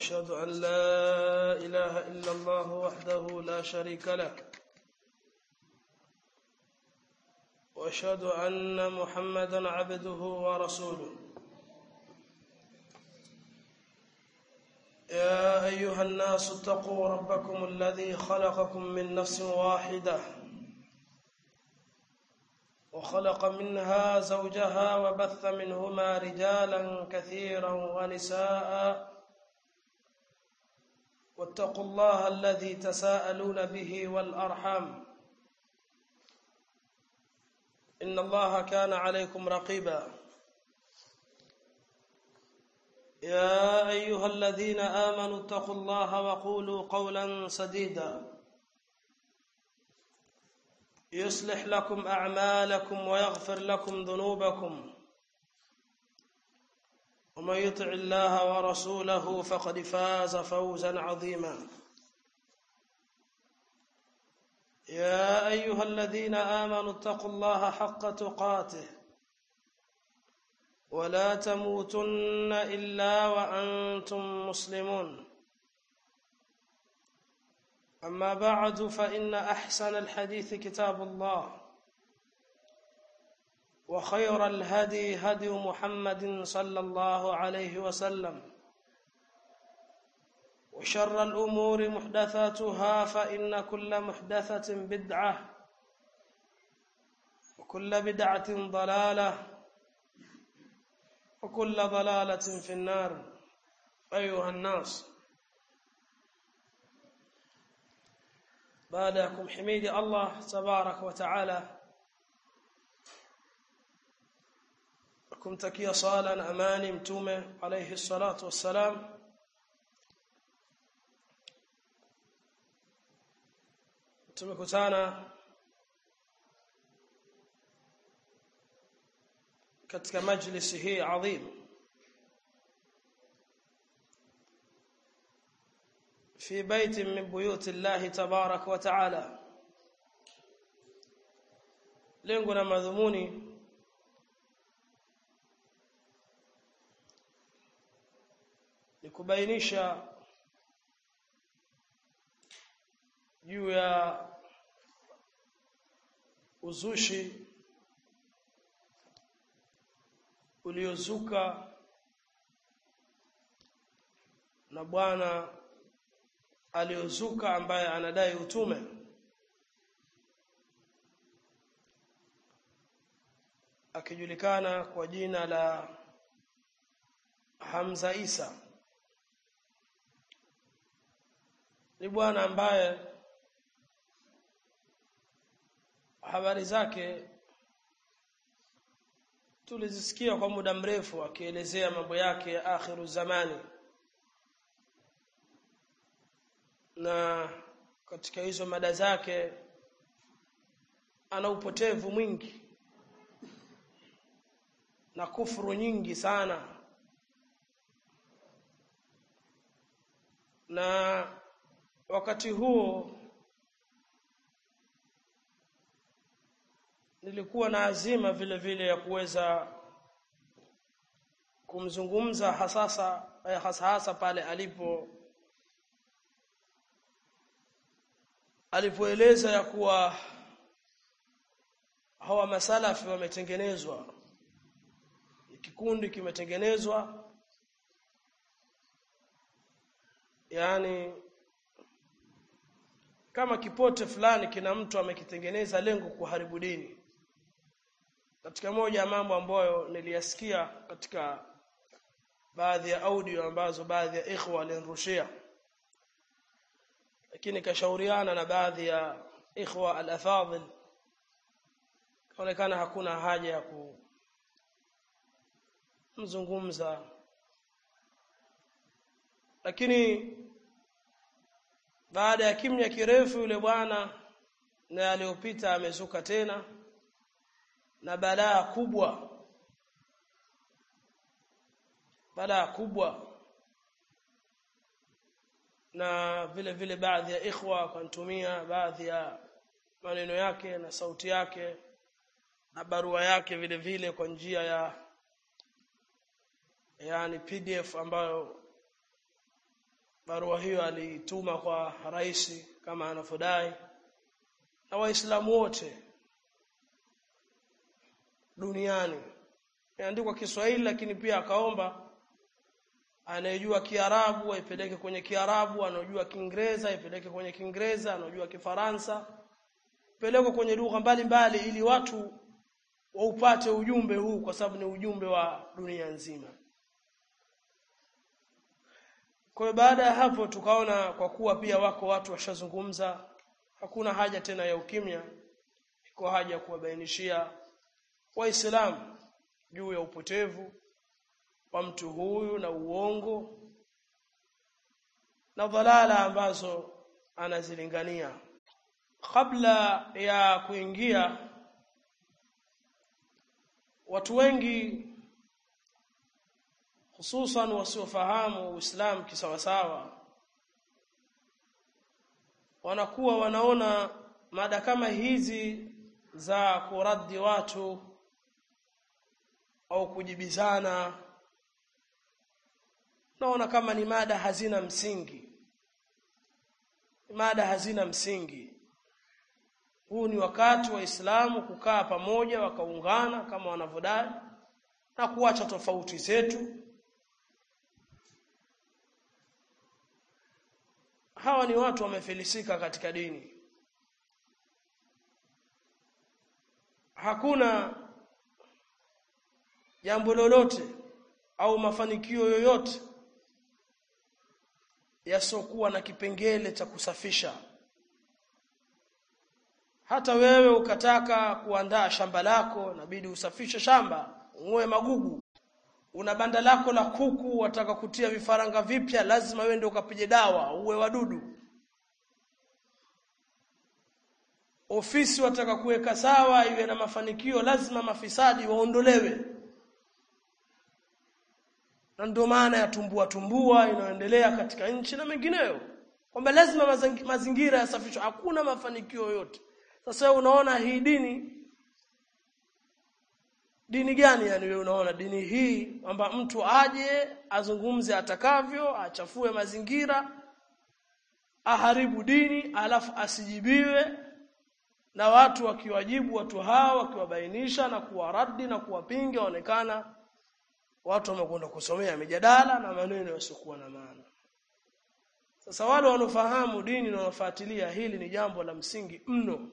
أشهد أن لا إله إلا الله وحده لا شريك له وأشهد أن محمدا عبده ورسوله يا أيها الناس اتقوا ربكم الذي خلقكم من نفس واحدة وخلق منها زوجها وبث منهما رجالا كثيرا ونساء واتقوا الله الذي تساءلون به والأرحام إن الله كان عليكم رقيبا يا أيها الذين آمنوا اتقوا الله وقولوا قولا سديدا يصلح لكم أعمالكم ويغفر لكم ذنوبكم ومن يطع الله ورسوله فقد فاز فوزا عظيما يا أيها الذين آمنوا اتقوا الله حق تقاته ولا تموتن إلا وأنتم مسلمون أما بعد فإن أحسن الحديث كتاب الله وخير الهدي هدي محمد صلى الله عليه وسلم وشر الأمور محدثاتها فإن كل محدثة بدعة وكل بدعة ضلالة وكل ضلالة في النار أيها الناس بعدكم حميد الله تبارك وتعالى kumtakia sala na amani mtume alayhi salatu wassalam tumekutana katika majlisi hii adhim في بيت من بيوت الله تبارك وتعالى lengo na madhumuni ni kubainisha juu ya uzushi uliozuka na bwana aliozuka ambaye anadai utume akijulikana kwa jina la Hamza Isa ni bwana ambaye habari zake tulizisikia kwa muda mrefu akielezea mambo yake ya akhiru zamani na katika hizo mada zake ana upotevu mwingi na kufuru nyingi sana na wakati huo nilikuwa na azima vile vile ya kuweza kumzungumza hasasa hasa hasa pale alipo alipoeleza ya kuwa hawa masalafi wametengenezwa kikundi kimetengenezwa yani kama kipote fulani kina mtu amekitengeneza lengo kuharibu dini katika moja ya mambo ambayo niliyasikia katika baadhi ya audio ambazo baadhi ya ikhwa walinirushia lakini kashauriana na baadhi ya ikhwa al-afadhil kaonekana hakuna haja ya kumzungumza lakini baada ya kimya kirefu yule bwana na aliyopita amezuka tena na balaa kubwa balaa kubwa na vile vile baadhi ya ikhwa wakanitumia baadhi ya maneno yake na sauti yake na barua yake vile vile kwa njia ya yani PDF ambayo barua hiyo aliituma kwa rais kama anavyodai na waislamu wote duniani imeandikwa Kiswahili lakini pia akaomba anayejua Kiarabu aipeleke kwenye Kiarabu anajua Kiingereza aipeleke kwenye Kiingereza anajua Kifaransa pelekwe kwenye lugha mbalimbali ili watu waupate ujumbe huu kwa sababu ni ujumbe wa dunia nzima kwa hiyo baada ya hapo tukaona kwa kuwa pia wako watu washazungumza hakuna haja tena ya ukimya iko haja ya kuwabainishia waislamu juu ya upotevu wa mtu huyu na uongo na dhalala ambazo anazilingania kabla ya kuingia watu wengi hususan wasiofahamu Uislamu kisawasawa wanakuwa wanaona mada kama hizi za kuraddi watu au kujibizana naona kama ni mada hazina msingi mada hazina msingi huu ni wakati wa Islamu kukaa pamoja wakaungana kama wanavyodai na kuacha tofauti zetu hawa ni watu wamefilisika katika dini hakuna jambo lolote au mafanikio yoyote yasiokuwa na kipengele cha kusafisha hata wewe ukataka kuandaa shamba lako inabidi usafishe shamba ung'oe magugu una banda lako la kuku wataka kutia vifaranga vipya lazima wewe ndio ukapige dawa uwe wadudu ofisi wataka kuweka sawa iwe na mafanikio lazima mafisadi waondolewe na ndio maana ya tumbua tumbua inayoendelea katika nchi na mengineyo kwamba lazima mazingira yasafishwe hakuna mafanikio yoyote sasa unaona hii dini dini gani yani wewe unaona dini hii kwamba mtu aje azungumze atakavyo achafue mazingira aharibu dini alafu asijibiwe na watu wakiwajibu watu hao wakiwabainisha na kuwaradi na kuwapinga onekana watu wamekwenda kusomea mijadala na maneno yasiokuwa na maana sasa wale wanofahamu dini na wanafuatilia hili ni jambo la msingi mno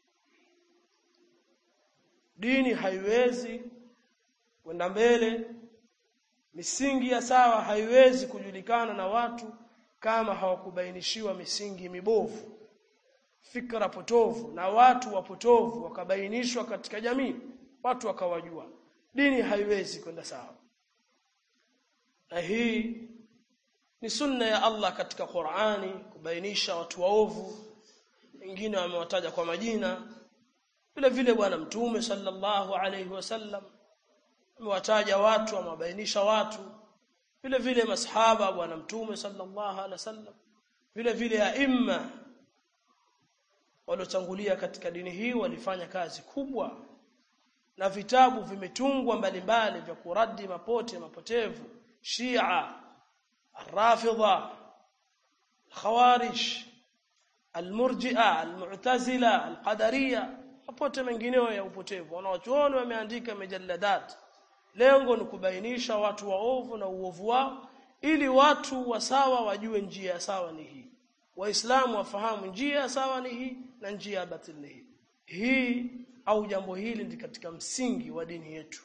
dini haiwezi kwenda mbele misingi ya sawa haiwezi kujulikana na watu kama hawakubainishiwa misingi mibovu fikra potovu na watu wapotovu wakabainishwa katika jamii watu wakawajua dini haiwezi kwenda sawa na hii ni sunna ya Allah katika Qur'ani kubainisha watu waovu wengine wamewataja kwa majina vile vile bwana mtume sallallahu alayhi wasallam amewataja watu amewabainisha watu vile vile masahaba bwana mtume sallallahu alayhi wasallam vile vile aima waliotangulia katika dini hii walifanya kazi kubwa na vitabu vimetungwa mbalimbali vya kuradi mapote mapotevu Shia Rafidha Khawarij Al-Murji'a Al-Mu'tazila Al-Qadariyya mapote mengineo ya upotevu wanawachuoni wameandika majalladat lengo ni kubainisha watu waovu na uovu wao ili watu wasawa wajue njia sawa ni hii waislamu wafahamu njia sawa ni hii na njia batili ni hii hii au jambo hili ndi katika msingi wa dini yetu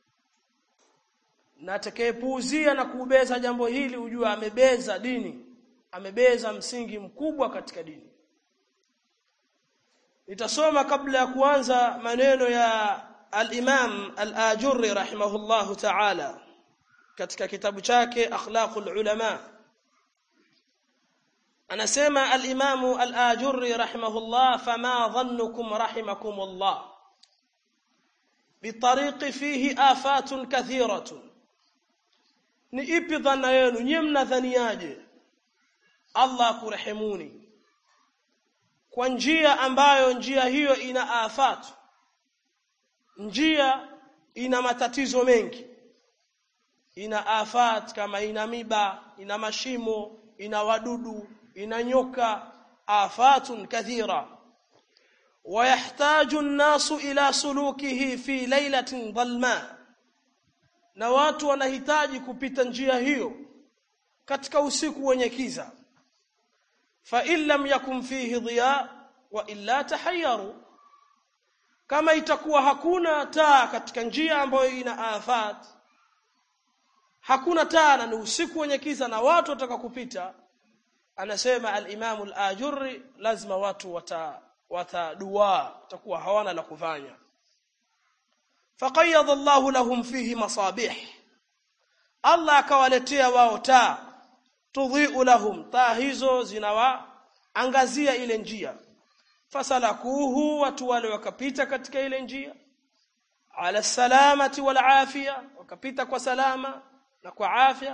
na atakayepuuzia na kubeza jambo hili ujue amebeza dini amebeza msingi mkubwa katika dini nitasoma kabla ya kuanza maneno ya al-Imam al-Ajurri rahimahullahu ta'ala katika kitabu chake akhlaqul ulama anasema al-Imam al-Ajurri rahimahullah fama dhannukum rahimakumullah bitariqi fihi afatun kathiratun ni ipi dhana yenu nyinyi mnadhaniaje Allah akurehemuni kwa njia ambayo njia hiyo ina afat njia ina matatizo mengi ina afat kama ina miba ina mashimo ina wadudu ina nyoka afatun kathira ويحتاج الناس إلى سلوكه في ليلة ظلماء na watu wanahitaji kupita njia hiyo katika usiku wenye kiza fa in lam yakun fihi dhiya wa illa tahayyaru kama itakuwa hakuna taa katika njia ambayo ina afat hakuna taa na ni usiku wenye kiza na watu wataka kupita anasema al-Imam al-Ajurri lazima watu wata watadua watakuwa hawana la kufanya faqayyadha Allahu lahum fihi masabih Allah akawaletea wao taa tudhi'u lahum taa hizo zinawaangazia ile njia fasalakuhu watu wale wakapita katika ile njia ala salamati wal afia wakapita kwa salama na kwa afya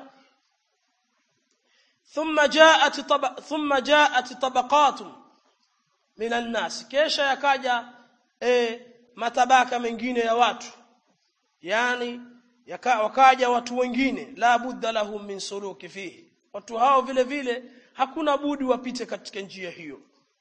thumma jaat taba thumma jaat tabaqatun minan nas kesha yakaja e, matabaka mengine ya watu yani yaka, wakaja watu wengine la budda lahum min suluki fihi watu hao vile vile hakuna budi wapite katika njia hiyo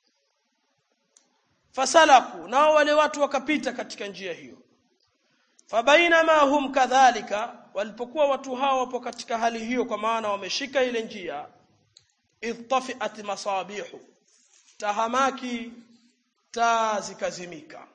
fasalaku nao wale watu wakapita katika njia hiyo fabainama hum kadhalika walipokuwa watu hao wapo katika hali hiyo kwa maana wameshika ile njia idtafiat masabihu tahamaki taa zikazimika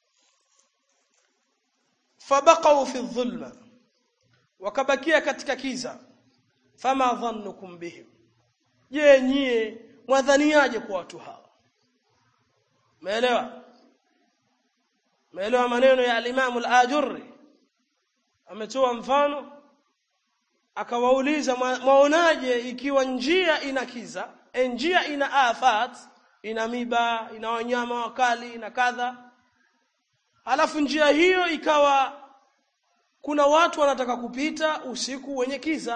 fabaqau fi dhulma wakabakia katika kiza fama dhannukum bihim je nyie mwadhaniaje kwa watu hawa umeelewa umeelewa maneno ya al-Imam al-Ajurri ametoa mfano akawauliza mwaonaje ikiwa njia ina kiza e njia ina afat ina miba ina wanyama wakali na kadha alafu njia hiyo ikawa kuna watu wanataka kupita usiku wenye kiza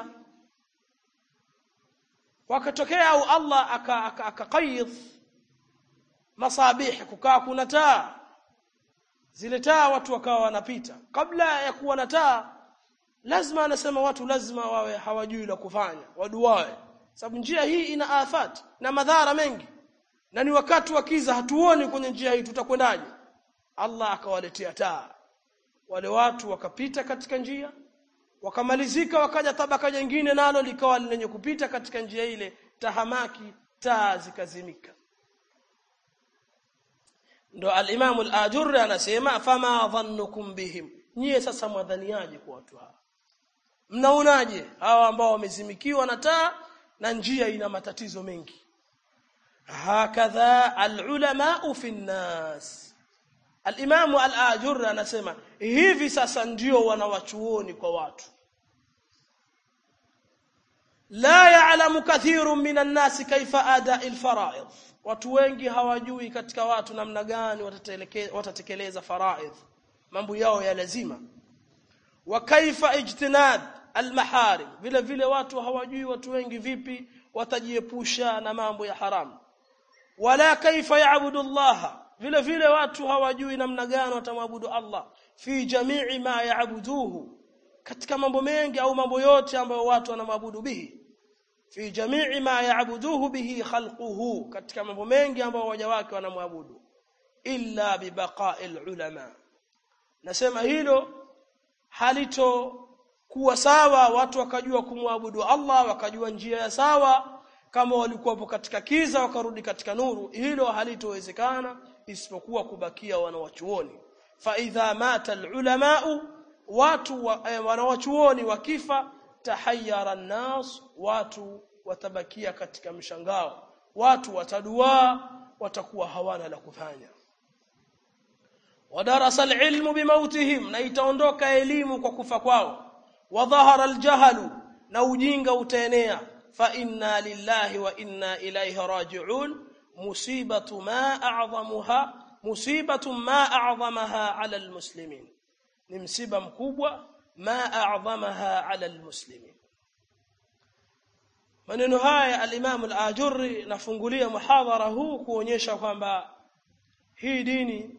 wakatokea au Allah akaqayyid masabih kukaa kuna taa zile taa watu wakawa wanapita kabla ya kuwa na taa lazima anasema watu lazima wawe hawajui la kufanya waduae sababu njia hii ina afat na madhara mengi na ni wakati wa kiza hatuoni kwenye njia hii tutakwendaje Allah akawaletea taa wale watu wakapita katika njia wakamalizika wakaja tabaka jingine nalo likawa lenye kupita katika njia ile tahamaki taa zikazimika ndo al-Imam al-Ajurri anasema fama dhannukum bihim nyie sasa mwadhaniaje kwa watu hawa mnaonaje hawa ambao wamezimikiwa na taa na njia ina matatizo mengi hakadha al-ulama fi an-nas al-Imam al-Ajurri anasema hivi sasa ndio wanawachuoni kwa watu la ya'lamu kathirun minan nasi kaifa ada'i al-fara'id watu wengi hawajui katika watu namna gani watatekeleza faraidh mambo yao ya lazima wa kaifa ijtinab almaharim vile vile watu hawajui watu wengi vipi watajiepusha na mambo ya haramu wala kaifa yaabudu Allah vile vile watu hawajui namna gani watamwabudu Allah fi jamii ma yaabuduhu katika mambo mengi au mambo yote ambayo watu wanamwabudu bihi fi jamii ma yaabuduhu bihi khalquhu katika mambo mengi ambayo waja wake wanamwabudu illa bibaqa'il ulama nasema hilo halito kuwa sawa watu wakajua kumwabudu Allah wakajua njia ya sawa kama walikuwa katika kiza wakarudi katika nuru hilo halitowezekana isipokuwa kubakia wanawachuoni fa idha mata alulama watu wa, eh, wanawachuoni wakifa tahayyara an-nas watu watabakia katika mshangao watu watadua watakuwa hawana la kufanya wadarasa alilmu bimautihim na itaondoka elimu kwa kufa kwao wadhahara aljahalu na ujinga utaenea fa inna lillahi wa inna ilayhi raji'un musibatu ma a'zamuha musibatu ma a'zamaha 'ala almuslimin ni msiba mkubwa ma a'zamaha 'ala almuslimin maneno haya al-Imam al-Ajurri nafungulia muhadhara huu kuonyesha kwamba hii dini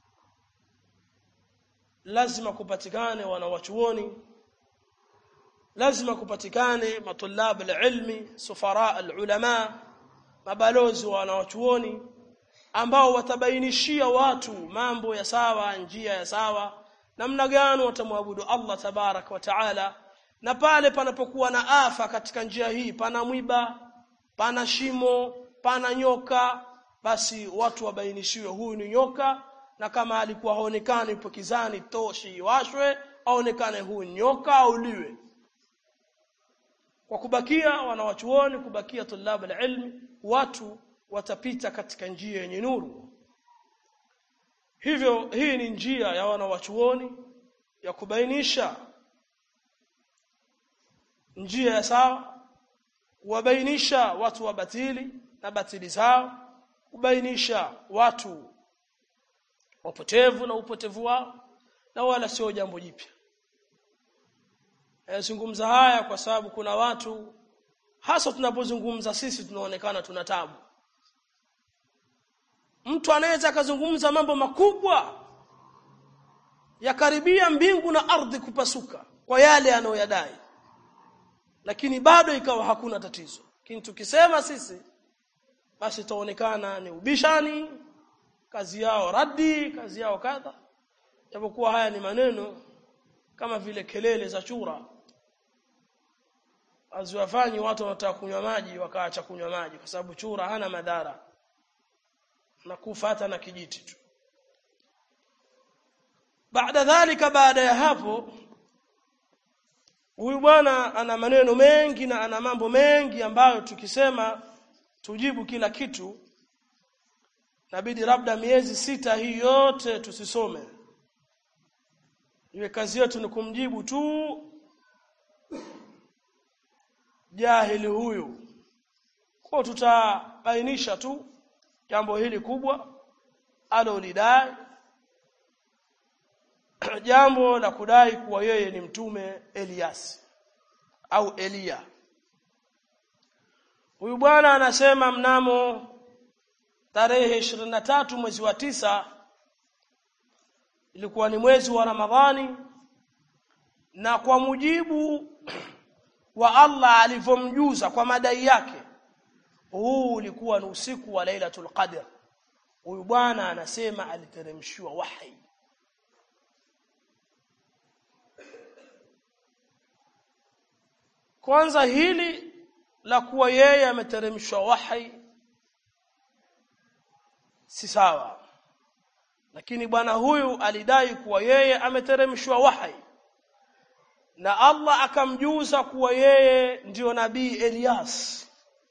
lazima kupatikane wanawachuoni lazima kupatikane matulab alilmi sufara alulama mabalozi wa wanawachuoni ambao watabainishia watu mambo ya sawa njia ya sawa namna gani watamwabudu Allah tabarak wa taala na pale panapokuwa na afa katika njia hii pana mwiba pana shimo pana nyoka basi watu wabainishiwe huyu ni nyoka na kama alikuwa haonekani ipo kizani toshi iwashwe aonekane huyu nyoka auliwe kwa kubakia wanawachuoni kubakia tulab alilmi watu watapita katika njia yenye nuru hivyo hii ni njia ya wanawachuoni ya kubainisha njia ya sawa kuwabainisha watu wa batili na batili zao kubainisha watu wapotevu na upotevu wao na wala sio jambo jipya Nazungumza haya kwa sababu kuna watu hasa tunapozungumza sisi tunaonekana tuna tabu. Mtu anaweza akazungumza mambo makubwa yakaribia mbingu na ardhi kupasuka kwa yale anayoyadai. Lakini bado ikawa hakuna tatizo. Lakini tukisema sisi basi itaonekana ni ubishani, kazi yao raddi, kazi yao kadha. Japokuwa haya ni maneno kama vile kelele za chura aziwafanyi watu wanataka kunywa maji wakaacha kunywa maji kwa sababu chura hana madhara na kufa hata na kijiti tu baada dhalika baada ya hapo huyu bwana ana maneno mengi na ana mambo mengi ambayo tukisema tujibu kila kitu nabidi labda miezi sita hii yote tusisome iwe kazi yetu ni kumjibu tu jahili huyu kwa tutabainisha tu jambo hili kubwa alolidai jambo la kudai kuwa yeye ni mtume Elias au Elia huyu bwana anasema mnamo tarehe 23 mwezi wa tisa ilikuwa ni mwezi wa Ramadhani na kwa mujibu wa Allah alivyomjuza kwa madai yake huu ulikuwa ni usiku wa Lailatul Qadr huyu bwana anasema aliteremshiwa wahi kwanza hili la kuwa yeye ameteremshwa wahi si sawa lakini bwana huyu alidai kuwa yeye ameteremshwa wahi na Allah akamjuza kuwa yeye ndiyo nabii Elias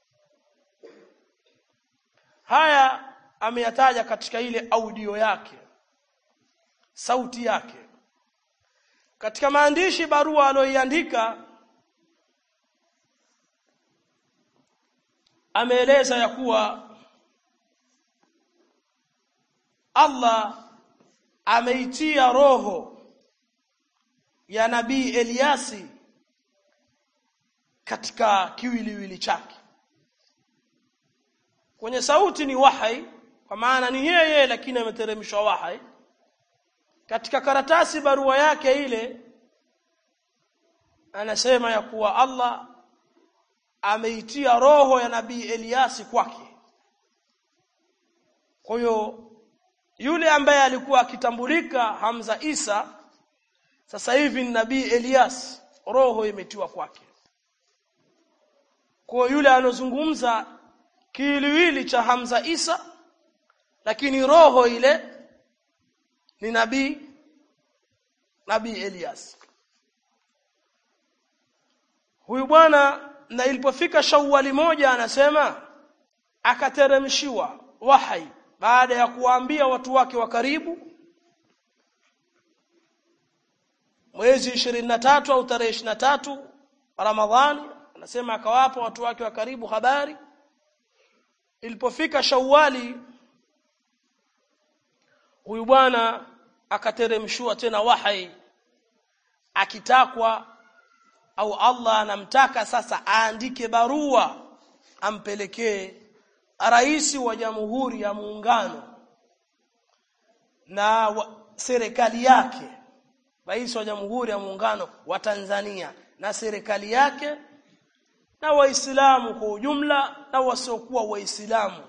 haya ameyataja katika ile audio yake sauti yake katika maandishi barua aliyoiandika ameeleza ya kuwa Allah ameitia roho ya nabii Eliasi katika kiwiliwili chake kwenye sauti ni wahai kwa maana ni yeye lakini ameteremshwa wahai katika karatasi barua yake ile anasema ya kuwa Allah ameitia roho ya nabii Eliasi kwake kwa hiyo yule ambaye alikuwa akitambulika Hamza Isa sasa hivi ni nabii Elias roho imetiwa kwake kwa yule anozungumza kiwiliwili cha Hamza Isa lakini roho ile ni nabii nabii Elias huyu bwana na ilipofika Shawwali moja anasema akateremshiwa wahai baada ya kuwaambia watu wake wa karibu mwezi 23 au tarehe 23 Ramadhani anasema akawapa watu wake wa karibu habari ilipofika Shawwali huyu bwana akateremshwa tena wahai akitakwa au Allah anamtaka sasa aandike barua ampelekee rais wa jamhuri ya muungano na wa, serikali yake rais wa jamhuri ya muungano wa Tanzania na serikali yake na waislamu kwa ujumla na wasiokuwa waislamu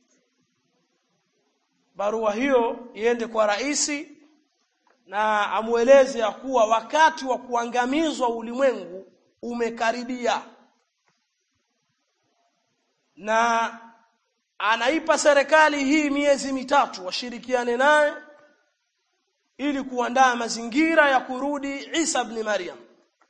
barua hiyo iende kwa raisi na amueleze ya kuwa wakati wa kuangamizwa ulimwengu umekaribia na anaipa serikali hii miezi mitatu washirikiane naye ili kuandaa mazingira ya kurudi Isa ibn Maryam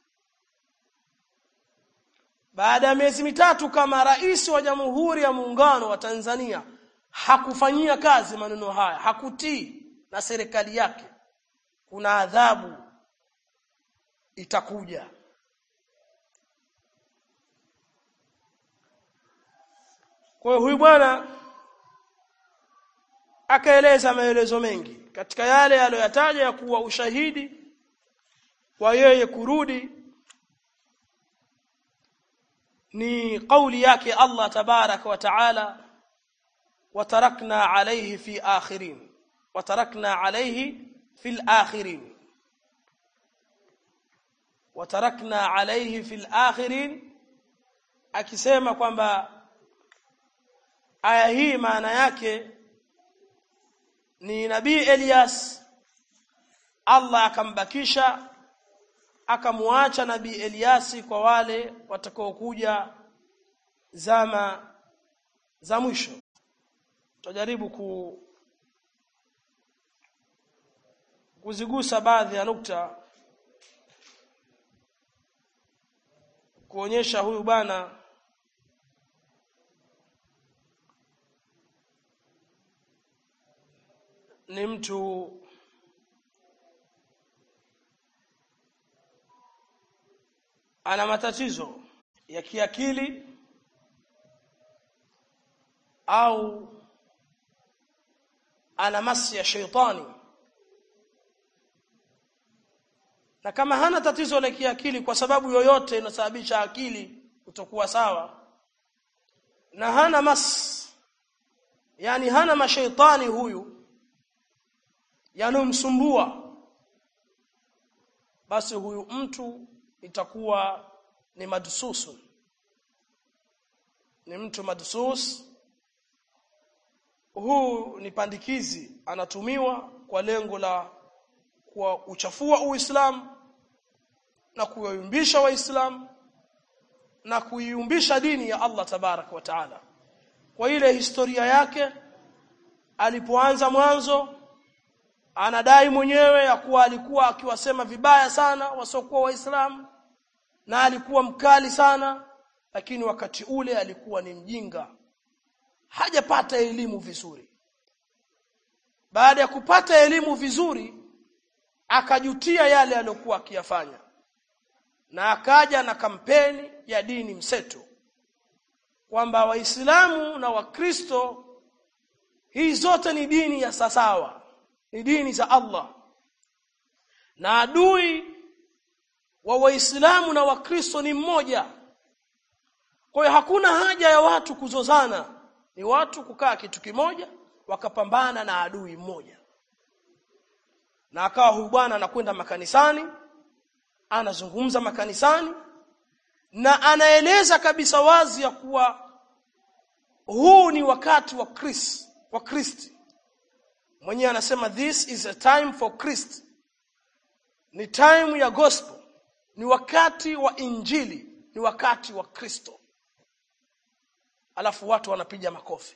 baada ya miezi mitatu kama rais wa Jamhuri ya Muungano wa Tanzania hakufanyia kazi maneno haya hakutii na serikali yake kuna adhabu itakuja kwa hiyo huyu bwana akaeleza maelezo mengi katika yale aliyoyataja ya kuwa ushahidi wa yeye kurudi ni kauli yake Allah tabaraka wa taala watarakna alayhi fi akhirin watarakna alayhi fil akhirin watarakna alayhi fil akhirin akisema kwamba aya hii maana yake ni nabii Elias Allah akambakisha akamuacha nabii Eliasi kwa wale watakaokuja zama za mwisho tutajaribu ku kuzigusa baadhi ya nukta kuonyesha huyu bwana ni mtu ana matatizo ya kiakili au ana masi ya sheitani na kama hana tatizo la kiakili kwa sababu yoyote inasababisha akili kutokuwa sawa na hana mas yani hana mashaitani huyu yanomsumbua basi huyu mtu itakuwa ni madsusu ni mtu madsus huu ni pandikizi anatumiwa kwa lengo la kwa uchafua uislamu na kuyumbisha waislamu na kuiumbisha dini ya Allah tabarak wa taala kwa ile historia yake alipoanza mwanzo anadai mwenyewe ya kuwa alikuwa akiwasema vibaya sana wasiokuwa waislamu na alikuwa mkali sana lakini wakati ule alikuwa ni mjinga hajapata elimu vizuri baada ya kupata elimu vizuri akajutia yale aliyokuwa akiyafanya na akaja na kampeni ya dini mseto kwamba waislamu na wakristo hii zote ni dini ya sasawa ni dini za Allah na adui wa waislamu na wakristo ni mmoja kwa hiyo hakuna haja ya watu kuzozana ni watu kukaa kitu kimoja wakapambana na adui mmoja na akawa huyu bwana anakwenda makanisani anazungumza makanisani na anaeleza kabisa wazi ya kuwa huu ni wakati wa Chris wa Kristi mwenyewe anasema this is a time for Christ ni time ya gospel ni wakati wa injili ni wakati wa Kristo alafu watu wanapiga makofi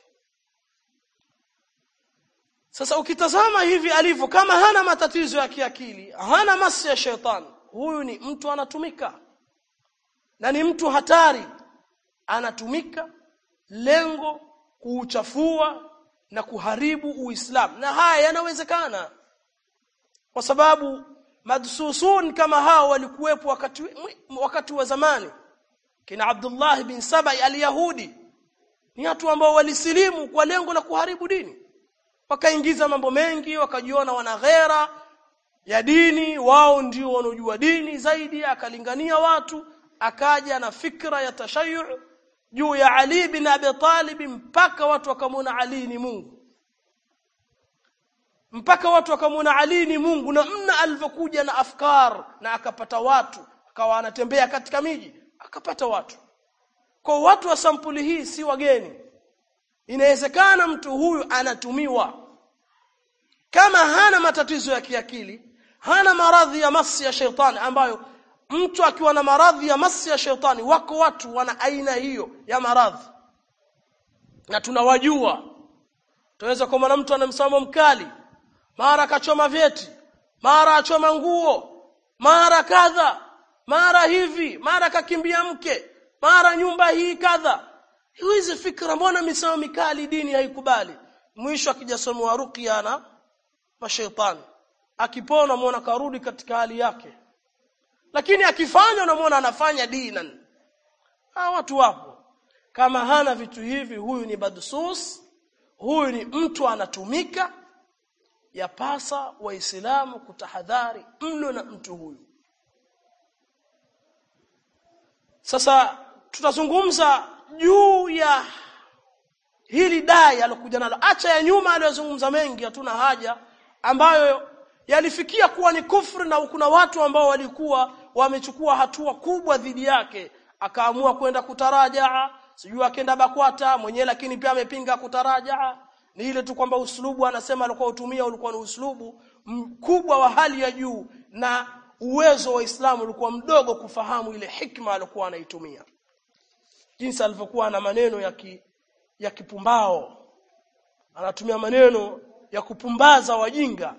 sasa ukitazama hivi alivyo kama hana matatizo ya kiakili hana masi ya shetani huyu ni mtu anatumika na ni mtu hatari anatumika lengo kuuchafua na kuharibu uislamu na haya yanawezekana kwa sababu madsusun kama hao walikuwepo wakati wakati wa zamani kina Abdullah bin Sabai al-Yahudi ni watu ambao walisilimu kwa lengo la kuharibu dini wakaingiza mambo mengi wakajiona wana ghera ya dini wao ndio wanaojua dini zaidi akalingania watu akaja na fikra ya tashayu juu ya Ali bin Abi Talib mpaka watu wakamwona Ali ni Mungu mpaka watu wakamwona Ali ni Mungu na mna alivyokuja na afkar na akapata watu akawa anatembea katika miji akapata watu kwa watu wa sampuli hii si wageni inawezekana mtu huyu anatumiwa kama hana matatizo ya kiakili hana maradhi ya masi ya shetani ambayo mtu akiwa na maradhi ya masi ya shetani wako watu wana aina hiyo ya maradhi na tunawajua tunaweza kuona mtu ana msimamo mkali mara akachoma vyeti mara achoma nguo mara kadha mara hivi mara kakimbia mke mara nyumba hii kadha hizi fikra mbona misimamo mikali dini haikubali mwisho akijasomewa ruqya na mashaitani akipona muona karudi katika hali yake lakini akifanya unamwona anafanya dinan ha, watu wapo kama hana vitu hivi huyu ni badsus huyu ni mtu anatumika yapasa waislamu kutahadhari mno na mtu huyu sasa tutazungumza juu ya hili dai alokuja nalo acha ya nyuma aliyozungumza mengi hatuna haja ambayo yalifikia kuwa ni kufri na kuna watu ambao walikuwa wamechukua hatua kubwa dhidi yake akaamua kwenda kutarajaa sijui akaenda bakwata mwenyewe lakini pia amepinga kutarajaa ni ile tu kwamba uslubu anasema alikuwa utumia ulikuwa ni uslubu mkubwa wa hali ya juu na uwezo wa Uislamu ulikuwa mdogo kufahamu ile hikma alikuwa anaitumia jinsi alivyokuwa na maneno ya ki, ya kipumbao anatumia maneno ya kupumbaza wajinga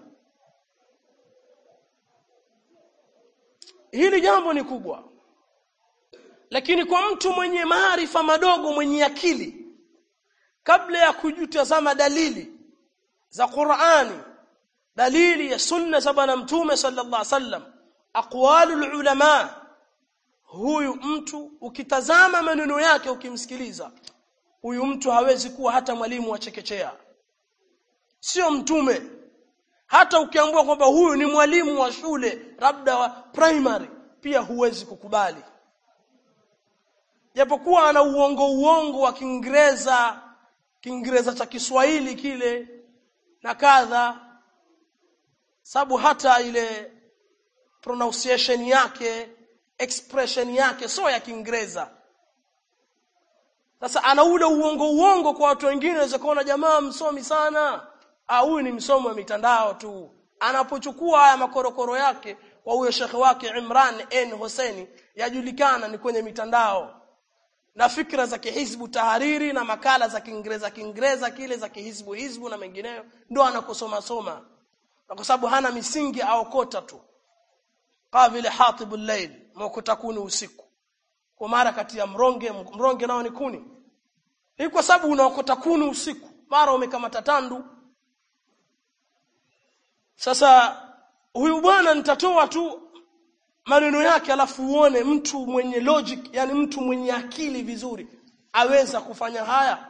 hili jambo ni kubwa lakini kwa mtu mwenye maarifa madogo mwenye akili kabla ya kujutazama dalili za Qur'ani dalili ya sunna za bwana mtume sallallahu alaihi wasallam aqwalul ulama huyu mtu ukitazama maneno yake ukimsikiliza huyu mtu hawezi kuwa hata mwalimu wa chekechea sio mtume hata ukiambiwa kwamba huyu ni mwalimu wa shule labda wa primary pia huwezi kukubali japokuwa ana uongo uongo wa Kiingereza Kiingereza cha Kiswahili kile na kadha sababu hata ile pronunciation yake expression yake sio ya Kiingereza sasa ana ule uongo uongo kwa watu wengine waweza kuona jamaa msomi sana ah huyu ni msomi wa mitandao tu anapochukua haya makorokoro yake kwa huyo shekhe wake Imran N Hussein yajulikana ni kwenye mitandao na fikra za kihizbu tahariri na makala za Kiingereza Kiingereza kile za kihizbu hizbu na mengineyo ndo anakosoma soma na kwa sababu hana misingi aokota tu kama vile hatibul layl mokota kuni usiku kwa mara kati ya mronge mronge nao ni kuni ni kwa sababu unaokota kuni usiku mara umekamata tandu sasa huyu bwana nitatoa tu maneno yake alafu uone mtu mwenye logic yani mtu mwenye akili vizuri aweza kufanya haya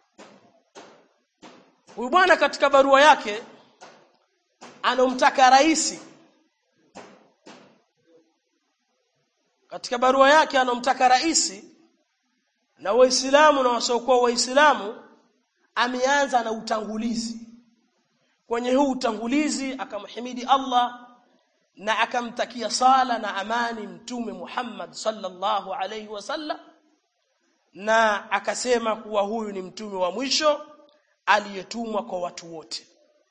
huyu bwana katika barua yake anomtaka rais katika barua yake anomtaka rais na waislamu na wasiokuwa waislamu ameanza na utangulizi kwenye huu utangulizi akamhimidi Allah na akamtakia sala na amani mtume Muhammad sallallahu alaihi wasallam na akasema kuwa huyu ni mtume wa mwisho aliyetumwa kwa watu wote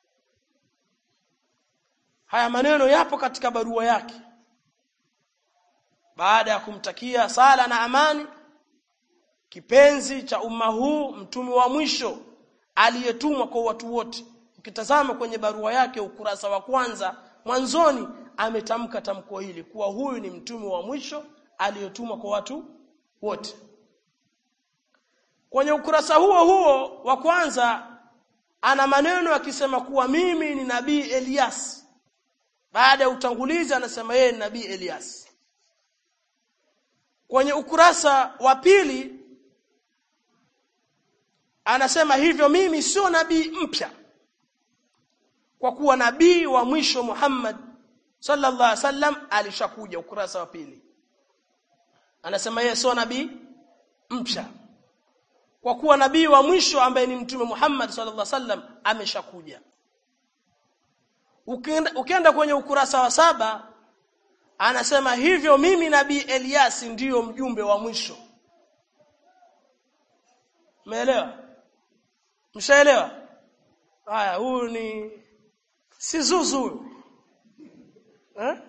haya maneno yapo katika barua yake baada ya kumtakia sala na amani kipenzi cha umma huu mtume wa mwisho aliyetumwa kwa watu wote ukitazama kwenye barua yake ukurasa wa kwanza mwanzoni ametamka tamko hili kuwa huyu ni mtume wa mwisho aliyetumwa kwa watu wote kwenye ukurasa huo huo wa kwanza ana maneno akisema kuwa mimi ni nabii Elias baada ya utangulizi anasema yeye ni nabii Elias kwenye ukurasa wa pili anasema hivyo mimi sio nabii mpya kwa kuwa nabii wa mwisho Muhammad sallallahu alaihi wasallam alishakuja ukurasa wa pili anasema yeye sio nabii mpya kwa kuwa nabii wa mwisho ambaye ni mtume Muhammad sallallahu alaihi wasallam ameshakuja ukienda, ukienda kwenye ukurasa wa saba anasema hivyo mimi nabii Eliasi ndiyo mjumbe wa mwisho Umeelewa? Mshaelewa? Haya, huyu ni si zuzu huyu. Eh?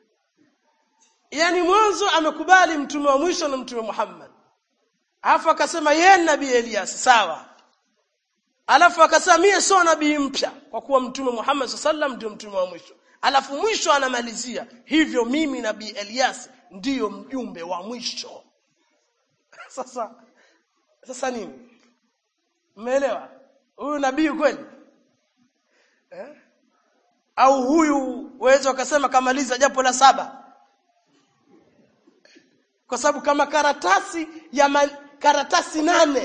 Yaani mwanzo amekubali mtume wa mwisho na mtume Muhammad. Alafu akasema yeye ni nabii Elias, sawa. Alafu akasema mie sio nabii mpya kwa kuwa mtume Muhammad sallam ndio mtume wa mwisho. Alafu mwisho anamalizia hivyo mimi nabii Elias ndiyo mjumbe wa mwisho. Sasa sasa nini? Mmeelewa? Huyu nabii kweli? Eh? Au huyu waweza ukasema kamaliza japo la saba. Kwa sababu kama karatasi ya man, karatasi nane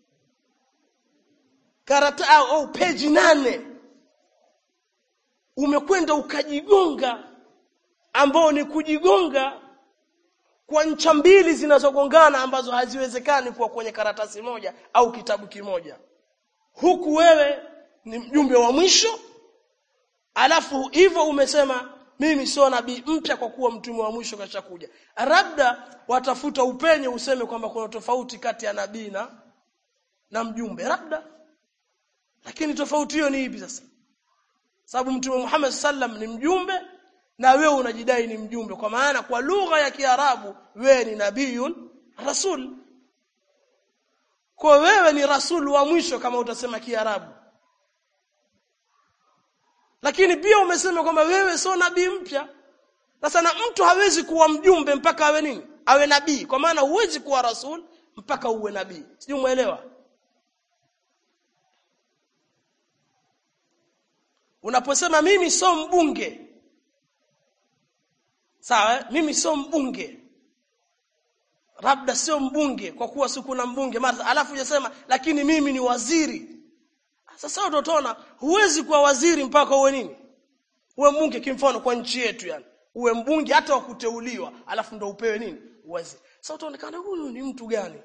karata au, au peji nane umekwenda ukajigonga ambao ni kujigonga kwa ncha mbili zinazogongana ambazo haziwezekani kuwa kwenye karatasi moja au kitabu kimoja huku wewe ni mjumbe wa mwisho alafu hivyo umesema mimi sio nabii mpya kwa kuwa mtume wa mwisho kashakuja labda watafuta upenye useme kwamba kuna tofauti kati ya nabii na na mjumbe labda lakini tofauti hiyo ni ipi sasa sababu mtume Muhammad sallam ni mjumbe na wewe unajidai ni mjumbe kwa maana kwa lugha ya Kiarabu wewe ni nabiyun rasul kwa wewe ni rasul wa mwisho kama utasema Kiarabu lakini pia umesema kwamba wewe sio nabii mpya sasa na mtu hawezi kuwa mjumbe mpaka awe nini awe nabii kwa maana huwezi kuwa rasul mpaka uwe nabii sijui umeelewa unaposema mimi sio mbunge sawa mimi sio mbunge labda sio mbunge kwa kuwa siku na mbunge mara alafu unasema lakini mimi ni waziri sasa utaona huwezi kuwa waziri mpaka uwe nini uwe mbunge kimfano kwa nchi yetu yani uwe mbunge hata wa kuteuliwa alafu ndo upewe nini waziri sasa utaonekana huyu ni mtu gani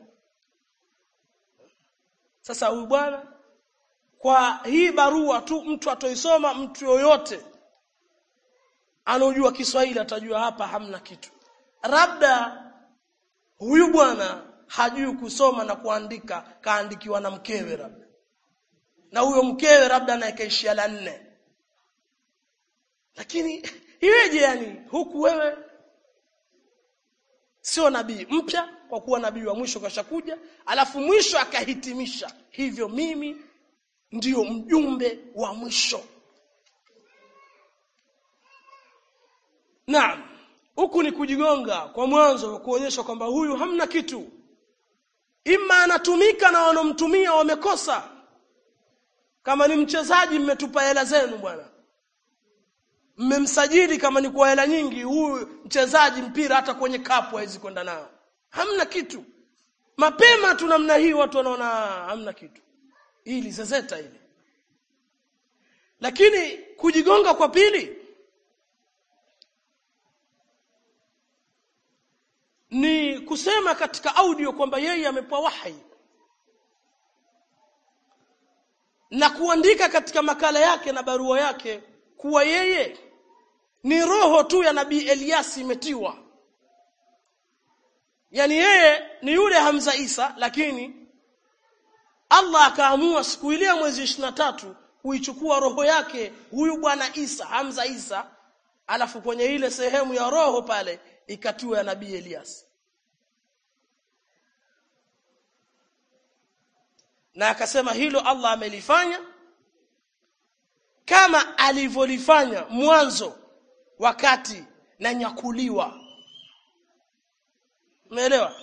sasa huyu bwana kwa hii barua tu mtu atoisoma mtu yoyote anaojua Kiswahili atajua hapa hamna kitu labda huyu bwana hajui kusoma na kuandika kaandikiwa na mkewe labda na huyo mkewe labda anayekaishia la nne lakini iweje yani huku wewe sio nabii mpya kwa kuwa nabii wa mwisho kashakuja alafu mwisho akahitimisha hivyo mimi ndiyo mjumbe wa mwisho Naam huku ni kujigonga kwa mwanzo kuonyesha kwamba huyu hamna kitu ima anatumika na wanomtumia wamekosa kama ni mchezaji mmetupa hela zenu bwana mmemsajili kama ni kwa hela nyingi huyu mchezaji mpira hata kwenye kapu hawezi kwenda nao hamna kitu mapema tu namna hii watu wanaona hamna kitu hili zezeta hili lakini kujigonga kwa pili ni kusema katika audio kwamba yeye amepewa wahi na kuandika katika makala yake na barua yake kuwa yeye ni roho tu ya nabii Eliasi imetiwa yani yeye ni yule Hamza Isa lakini Allah akaamua siku ile ya mwezi 23 kuichukua roho yake huyu bwana Isa Hamza Isa alafu kwenye ile sehemu ya roho pale ikatiwa ya nabii Elias na akasema hilo Allah amelifanya kama alivyolifanya mwanzo wakati na nyakuliwa umeelewa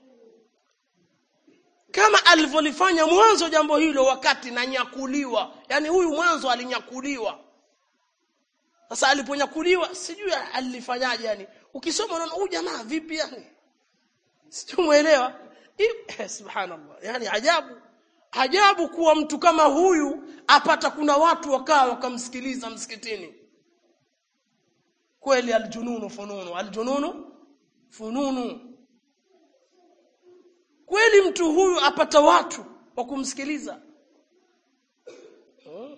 kama alivyolifanya mwanzo jambo hilo wakati na nyakuliwa yani huyu mwanzo alinyakuliwa sasa aliponyakuliwa sijui alifanyaje yani ukisoma unaona huyu jamaa vipi yani sijui muelewa eh, subhanallah yani ajabu ajabu kuwa mtu kama huyu apata kuna watu wakaa wakamsikiliza msikitini kweli aljununu fununu aljununu fununu kweli mtu huyu apata watu wa kumsikiliza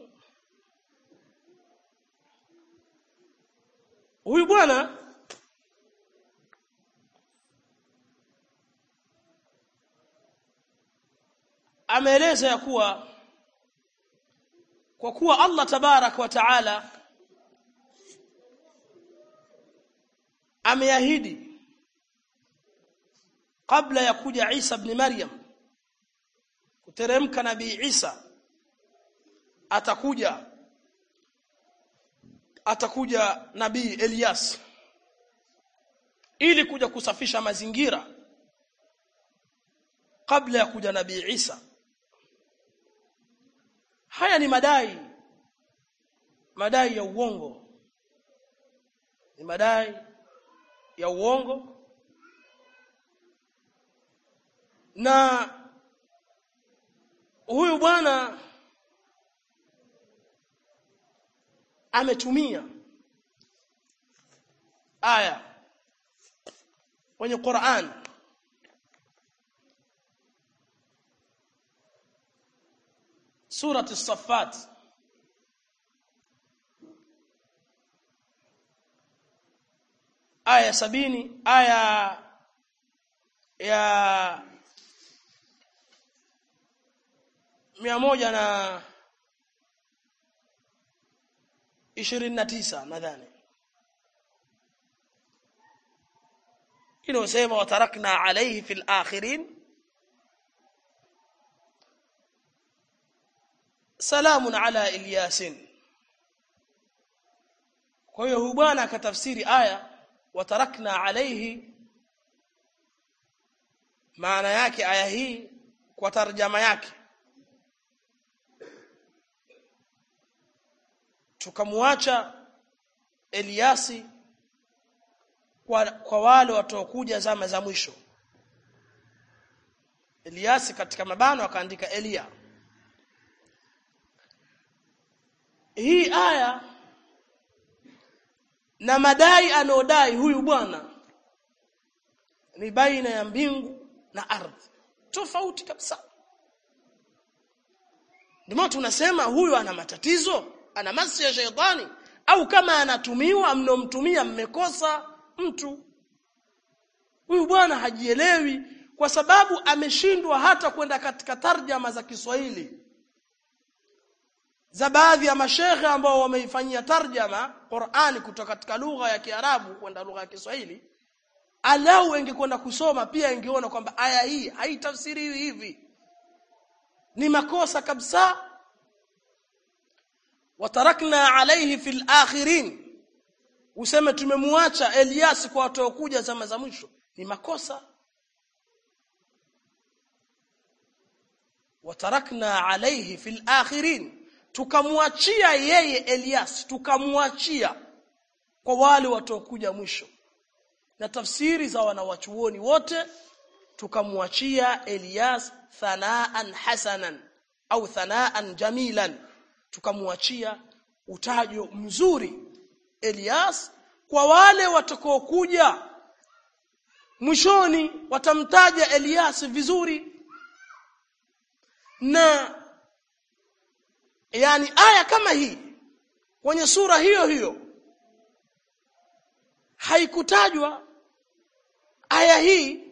huyu bwana ameeleza ya kuwa kwa kuwa Allah tabarak wa taala ameahidi kabla ya kuja Isa ibn Maryam kuteremka nabii Isa atakuja atakuja nabii Elias ili kuja kusafisha mazingira kabla ya kuja nabii Isa haya ni madai madai ya uongo ni madai ya uongo na huyu bwana ametumia aya kwenye Qur'an سورة الصفات aya sabini aya ya mia moja na ishirini na tisa nadhani inayosema watarakna alaihi fi lakhirin salamun ala ilyasin kwa hiyo huyu bwana akatafsiri aya watarakna alaihi maana yake aya hii kwa tarjama yake tukamwacha Eliasi kwa, kwa wale wataokuja zama za mwisho Eliasi katika mabano akaandika Elia hii aya na madai anaodai huyu bwana ni baina ya mbingu na ardhi tofauti kabisa ndio tunasema huyu ana matatizo ana masi ya sheitani au kama anatumiwa mnomtumia mmekosa mtu huyu bwana hajielewi kwa sababu ameshindwa hata kwenda katika tarjama za Kiswahili za baadhi ya mashehe ambao wameifanyia tarjama Qur'ani kutoka katika lugha ya Kiarabu kwenda lugha ya Kiswahili alau ingekwenda kusoma pia ingeona kwamba aya hii haitafsiriwi hivi ni makosa kabisa watarakna alayhi fil akhirin useme tumemwacha Elias kwa watu kuja zama za mwisho ni makosa watarakna alayhi fil akhirin tukamwachia yeye Elias tukamwachia kwa wale wataokuja mwisho na tafsiri za wanawachuoni wote tukamwachia Elias thanaan hasanan au thanaan jamilan tukamwachia utajo mzuri Elias kwa wale watakaokuja mwishoni watamtaja Elias vizuri na yani aya kama hii kwenye sura hiyo hiyo haikutajwa aya hii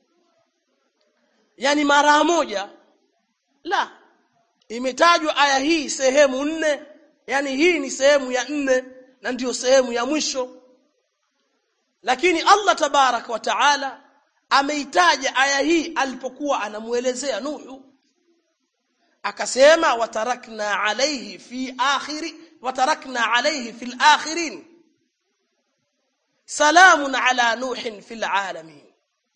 yani mara moja la imetajwa aya hii sehemu nne yani hii ni sehemu ya nne na ndiyo sehemu ya mwisho lakini Allah tabarak wa taala ameitaja aya hii alipokuwa anamuelezea Nuhu akasema watarakna alayhi fi akhiri watarakna alayhi fil akhirin salamun ala nuhin fil alamin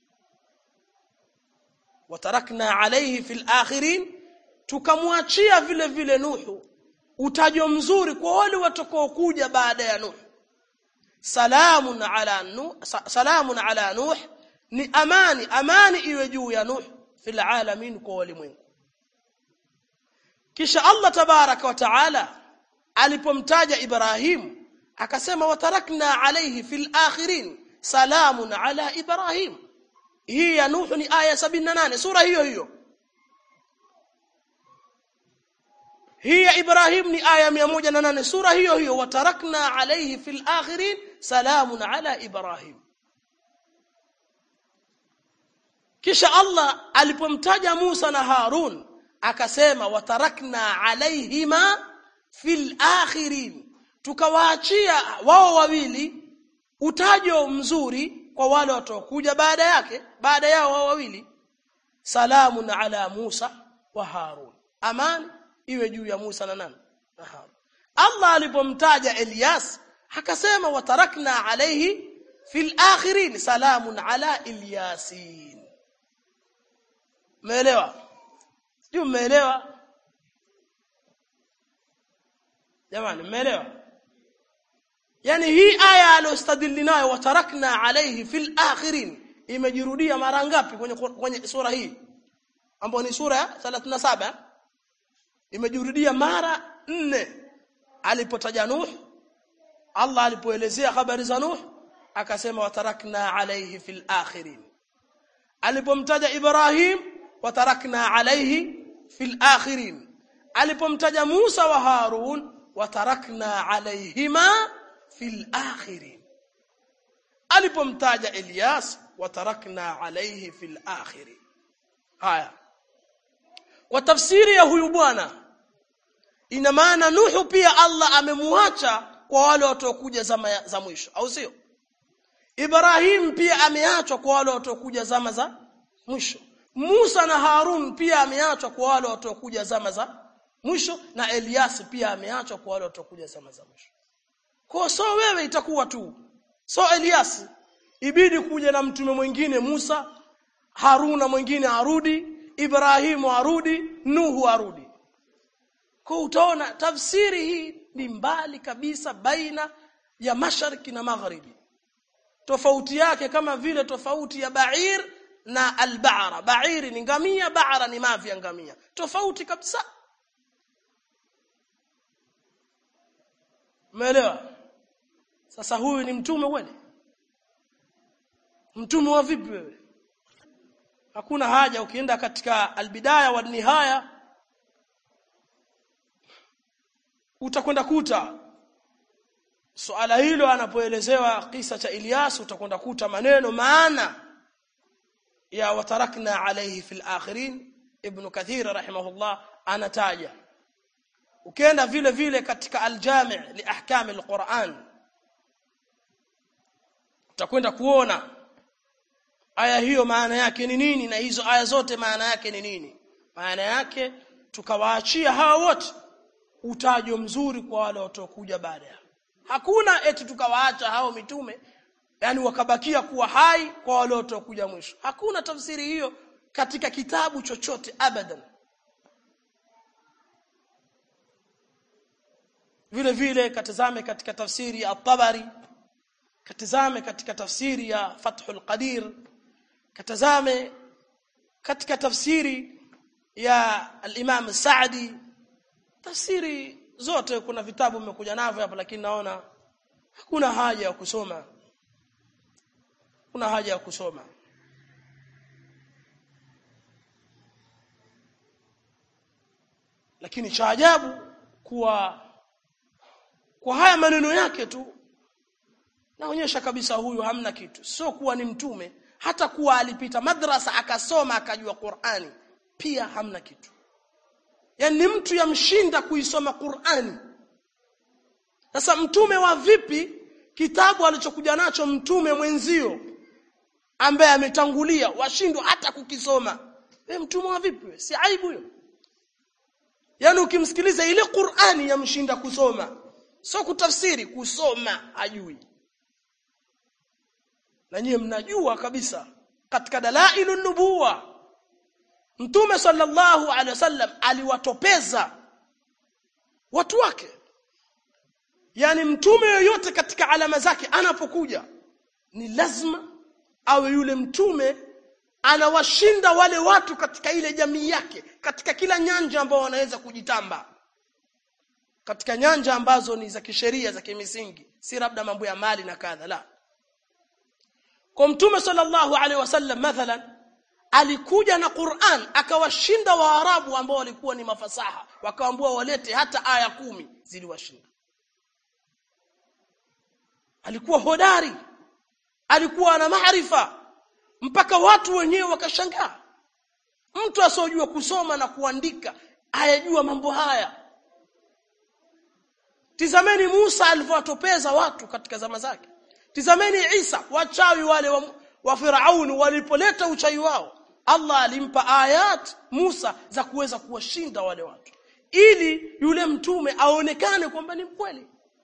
watarakna alayhi fil akhirin tukamwachia vile vile Nuhu utajo mzuri kwa wale watakaokuja baada ya Nuh salamun ala nuh salamun ala nuh ni amani amani iwe juu ya Nuh fil alamin kwa walimwengu kisha Allah tabaraka wa taala alipomtaja Ibrahim akasema watarakna alayhi fil akhirin salamun ala Ibrahim hii ya Nuh ni aya 78 sura hiyo hiyo hii ya Ibrahim ni aya 108 sura hiyo hiyo watarakna alayhi fil akhirin salamun ala Ibrahim kisha Allah alipomtaja Musa na Harun akasema watarakna alaihima fil akhirin tukawaachia wao wawili utajo mzuri kwa wale watakuja baada yake baada yao wao wawili salamun ala Musa wa Harun amani iwe juu ya Musa na nani na Harun Allah alipomtaja Elias akasema watarakna alayhi fil akhirin salamun ala Ilyasin Umeelewa? Sijui umeelewa? Jamani umeelewa? Yaani hii aya aliyostadili nayo watarakna alayhi fil akhirin imejirudia mara ngapi kwenye kwenye sura hii? Ambayo ni sura ya 37 imejirudia mara nne alipotaja Nuh Allah alipoelezea habari za Nuh akasema watarakna alayhi fil akhirin alipomtaja Ibrahim watarakna alayhi fil akhirin alipomtaja Musa wa Harun watarakna alayhima fil akhirin alipomtaja Elias watarakna alayhi fil akhirin haya kwa tafsiri ya huyu bwana ina maana Nuhu pia Allah amemuacha kwa wale watakuja zama za mwisho au sio Ibrahim pia ameachwa kwa wale watakuja zama za mwisho Musa na Harun pia ameachwa kwa wale watakuja zama za mwisho na Elias pia ameachwa kwa wale watakuja zama za mwisho kwa so wewe itakuwa tu so Elias ibidi kuja na mtume mwingine Musa Haruna mwingine arudi Ibrahimu arudi Nuhu arudi kwa utaona tafsiri hii ni mbali kabisa baina ya mashariki na magharibi tofauti yake kama vile tofauti ya ba'ir na al-ba'ra ba'iri ni ngamia ba'ra ni mavi ya ngamia tofauti kabisa umeelewa sasa huyu ni mtume kweli mtume wa vipi wewe hakuna haja ukienda katika albidaya wa nihaya utakwenda kuta suala hilo anapoelezewa kisa cha Ilyas utakwenda kuta maneno maana ya watarakna alayhi fil akhirin ibn kathir rahimahullah anataja ukienda vile vile katika aljami' li ahkam alquran utakwenda kuona aya hiyo maana yake ni nini na hizo aya zote maana yake ni nini maana yake tukawaachia hawa wote utajo mzuri kwa wale watakuja baada ya hakuna eti tukawaacha hao mitume yani wakabakia kuwa hai kwa wale watakuja mwisho hakuna tafsiri hiyo katika kitabu chochote abadan vile vile katazame katika tafsiri ya at-Tabari katazame katika tafsiri ya Fathul Qadir katazame katika tafsiri ya al-Imam Sa'di tafsiri zote kuna vitabu vimekuja navyo hapa lakini naona hakuna haja ya kusoma kuna haja ya kusoma lakini cha ajabu kuwa kwa haya maneno yake tu naonyesha kabisa huyu hamna kitu sio kuwa ni mtume hata kuwa alipita madrasa akasoma akajua Qur'ani pia hamna kitu yani ni mtu yamshinda kuisoma Qur'ani sasa mtume wa vipi kitabu alichokuja nacho mtume mwenzio ambaye ametangulia washindwa hata kukisoma we mtume wa vipi si aibu hiyo yani ukimsikiliza ile Qur'ani yamshinda kusoma sio kutafsiri kusoma hajui na nyie mnajua kabisa katika dalailun nubuwa Mtume sallallahu alaihi wasallam aliwatopeza watu wake. Yaani mtume yoyote katika alama zake anapokuja ni lazima awe yule mtume anawashinda wale watu katika ile jamii yake katika kila nyanja ambao wanaweza kujitamba. Katika nyanja ambazo ni za kisheria za kimisingi, si labda mambo ya mali na kadha la. Kwa mtume sallallahu alaihi wasallam mathalan alikuja na Qur'an akawashinda Waarabu ambao walikuwa ni mafasaha wakaambiwa walete hata aya kumi ziliwashinda alikuwa hodari alikuwa na maarifa mpaka watu wenyewe wakashangaa mtu asiyojua kusoma na kuandika hayajua mambo haya tizameni Musa alivyowatopeza watu katika zama zake tizameni Isa wachawi wale wa, wa Firauni walipoleta uchawi wao Allah alimpa ayat Musa za kuweza kuwashinda wale watu ili yule mtume aonekane kwamba ni mkweli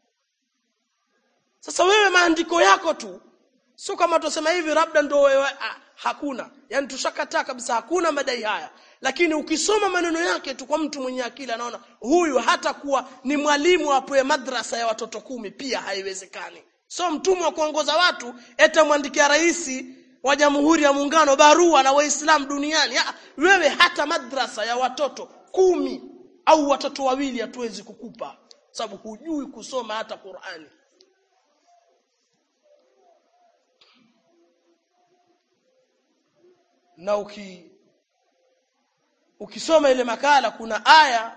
sasa wewe maandiko yako tu sio kama tusema hivi labda ndo wewe ah, hakuna yani tushakataa kabisa hakuna madai haya lakini ukisoma maneno yake tu kwa mtu mwenye akili anaona huyu hata kuwa ni mwalimu apoe madrasa ya watoto kumi pia haiwezekani so mtumwa wa kuongoza watu eta mwandikia rais wa jamhuri ya muungano barua na waislamu duniani ya, wewe hata madrasa ya watoto kumi au watoto wawili hatuwezi kukupa sababu hujui kusoma hata Qur'ani na uki ukisoma ile makala kuna aya